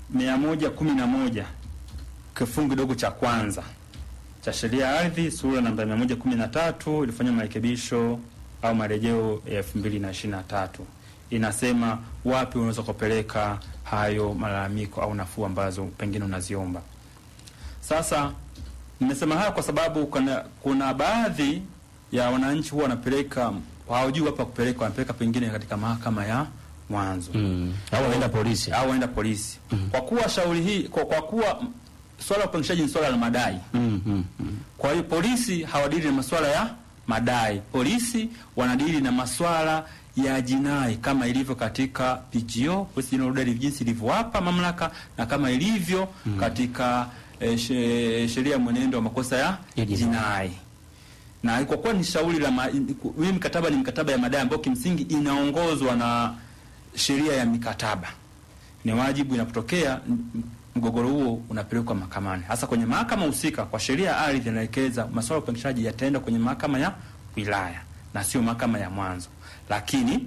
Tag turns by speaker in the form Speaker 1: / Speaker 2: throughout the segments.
Speaker 1: mia moja kumi na moja kifungu kidogo cha kwanza cha sheria ya ardhi sura namba mia moja kumi na tatu ilifanya marekebisho au marejeo ya elfu mbili na ishirini na tatu inasema wapi unaweza kupeleka hayo malalamiko au nafuu ambazo pengine unaziomba. Sasa nimesema haya kwa sababu kuna, kuna baadhi ya wananchi huwa wanapeleka hawajui wapi pa kupeleka, wanapeleka pengine katika mahakama ya mwanzo
Speaker 2: Mm. Au wanaenda polisi.
Speaker 1: au waenda polisi. Kwa kuwa shauri hii kwa, kwa kuwa mm, swala la upangishaji ni swala la madai
Speaker 2: Mm, mm, mm.
Speaker 1: kwa hiyo polisi hawadili na masuala ya madai. Polisi wanadili na masuala ya jinai kama ilivyo katika PGO, Police General Order jinsi ilivyowapa mamlaka na kama ilivyo katika eh, she- sheria ya mwenendo wa makosa ya
Speaker 2: Ya jinai.
Speaker 1: jinai. Na kwa kuwa ni shauri la ma- hii mkataba ni mkataba ya madai ambayo kimsingi inaongozwa na sheria ya mikataba ni wajibu inapotokea m- mgogoro huo unapelekwa mahakamani, hasa kwenye mahakama husika. Kwa sheria ya ardhi inaelekeza masuala ya upangishaji yataenda kwenye mahakama ya wilaya na sio mahakama ya mwanzo, lakini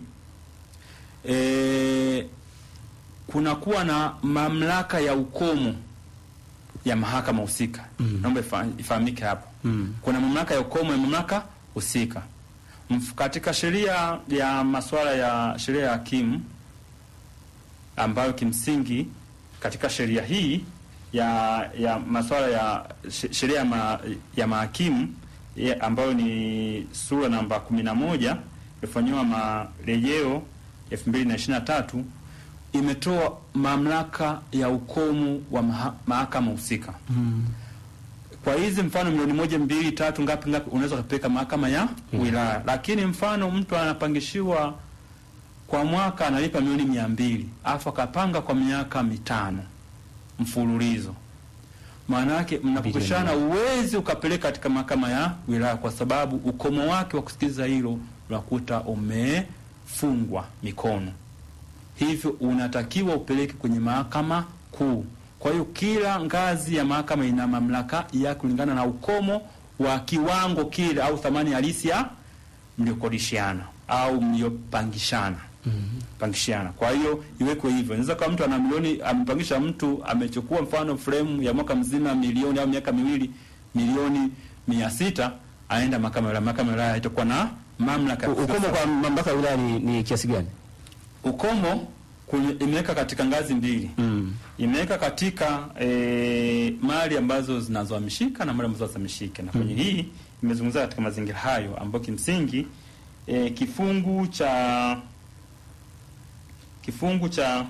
Speaker 1: e, kunakuwa na mamlaka ya ukomo ya mahakama husika.
Speaker 2: Mm.
Speaker 1: Naomba ifa- ifahamike hapo
Speaker 2: Mm.
Speaker 1: kuna mamlaka ya ukomo ya mamlaka husika Mf- katika sheria ya masuala ya sheria ya hakimu ambayo kimsingi katika sheria hii ya ya masuala ya she- sheria ya, ma, ya mahakimu ya- ambayo ni sura namba 11 ilifanyiwa marejeo 2023 imetoa mamlaka ya ukomo wa maha, mahakama husika
Speaker 2: Mm.
Speaker 1: kwa hizi mfano milioni moja mbili tatu ngapi ngapi unaweza ukapeleka mahakama ya wilaya, lakini mfano mtu anapangishiwa kwa mwaka analipa milioni mia mbili alafu akapanga kwa miaka mitano mfululizo, maana yake mnapopishana uwezi ukapeleka katika mahakama ya wilaya, kwa sababu ukomo wake wa kusikiliza hilo unakuta umefungwa mikono hivyo unatakiwa upeleke kwenye mahakama kuu. Kwa hiyo kila ngazi ya mahakama ina mamlaka ya kulingana na ukomo wa kiwango kile au thamani halisi ya mliokodishiana au mliopangishana pangishana. Kwa hiyo iwekwe hivyo. Inaweza kama mtu ana milioni amepangisha mtu amechukua mfano frame ya mwaka mzima milioni au miaka miwili milioni mia sita aenda mahakama ya wilaya. Mahakama ya wilaya itakuwa na mamlaka ya
Speaker 2: U- Ukomo kwa mamlaka ya wilaya ni, ni kiasi gani?
Speaker 1: ukomo kwenye- imeweka katika ngazi mbili
Speaker 2: Mm.
Speaker 1: imeweka katika e, mali ambazo zinazohamishika na mali ambazo hazihamishiki, na kwenye hii imezungumzia katika mazingira hayo ambayo kimsingi e, kifungu cha kifungu cha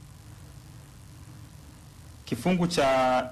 Speaker 1: kifungu cha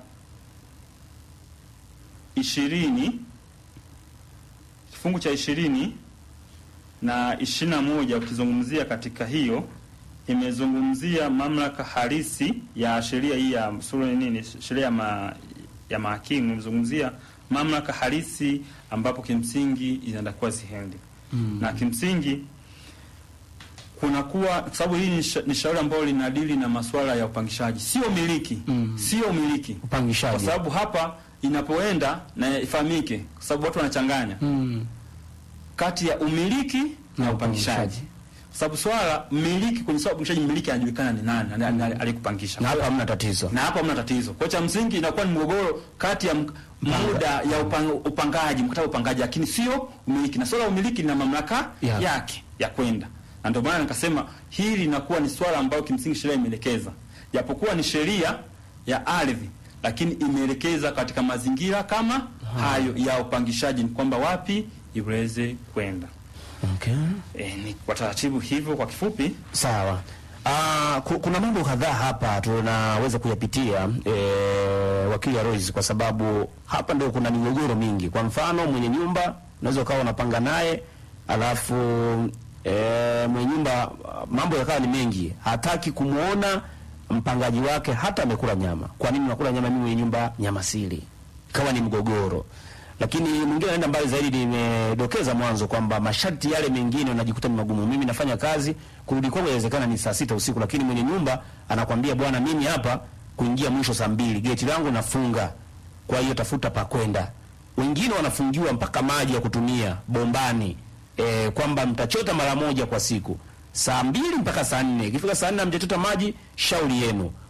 Speaker 1: ishirini kifungu cha ishirini na ishirini na moja ukizungumzia katika hiyo imezungumzia mamlaka halisi ya sheria hii ya sura nini sheria ya, ma, ya mahakimu imezungumzia mamlaka halisi ambapo kimsingi inatakiwa ziende
Speaker 2: Mm.
Speaker 1: na kimsingi kunakuwa kwa sababu hii ni sha- ni shauri ambalo linadili na masuala ya upangishaji, sio miliki
Speaker 2: Mm.
Speaker 1: sio miliki, kwa
Speaker 2: Upangishaji.
Speaker 1: sababu hapa inapoenda na ifahamike, kwa sababu watu wanachanganya
Speaker 2: Mm.
Speaker 1: kati ya umiliki na
Speaker 2: Na
Speaker 1: upangishaji,
Speaker 2: upangishaji.
Speaker 1: kwa sababu swala mmiliki, kwenye swala la upangishaji, mmiliki anajulikana ni nani mm. aliyekupangisha
Speaker 2: Na hapa hamna tatizo.
Speaker 1: na hapo hamna tatizo. Kwa cha msingi inakuwa ni mgogoro kati ya m- muda ya upang, upangaji, mkataba wa upangaji, lakini sio umiliki, na swala la umiliki lina mamlaka
Speaker 2: Ya.
Speaker 1: yake ya kwenda, na ndio maana nikasema hili linakuwa ni swala ambayo kimsingi sheria imeelekeza, japokuwa ni sheria ya ardhi, lakini imeelekeza katika mazingira kama hayo ya upangishaji, ni kwamba wapi iweze kwenda.
Speaker 2: Okay.
Speaker 1: E, ni kwa taratibu hivyo, kwa kifupi.
Speaker 2: Sawa. Ah, ku- kuna mambo kadhaa hapa tunaweza kuyapitia e, wakili ya Rose, kwa sababu hapa ndio kuna migogoro mingi. Kwa mfano mwenye nyumba unaweza ukawa unapanga naye alafu e, mwenye nyumba ah, mambo yakawa ni mengi, hataki kumwona mpangaji wake hata amekula nyama. Kwa nini unakula nyama? Mimi mwenye nyumba nyama sili, kawa ni mgogoro lakini mwingine anaenda mbali zaidi. Nimedokeza mwanzo kwamba masharti yale mengine unajikuta ni magumu. Mimi nafanya kazi, kurudi kwangu inawezekana ni saa sita usiku, lakini mwenye nyumba anakwambia bwana, mimi hapa kuingia mwisho saa mbili, geti langu nafunga, kwa hiyo tafuta pa kwenda. Wengine wanafungiwa mpaka maji ya kutumia bombani, e, kwamba mtachota mara moja kwa siku saa mbili mpaka saa nne. Ikifika saa nne hamjachota maji, shauri yenu.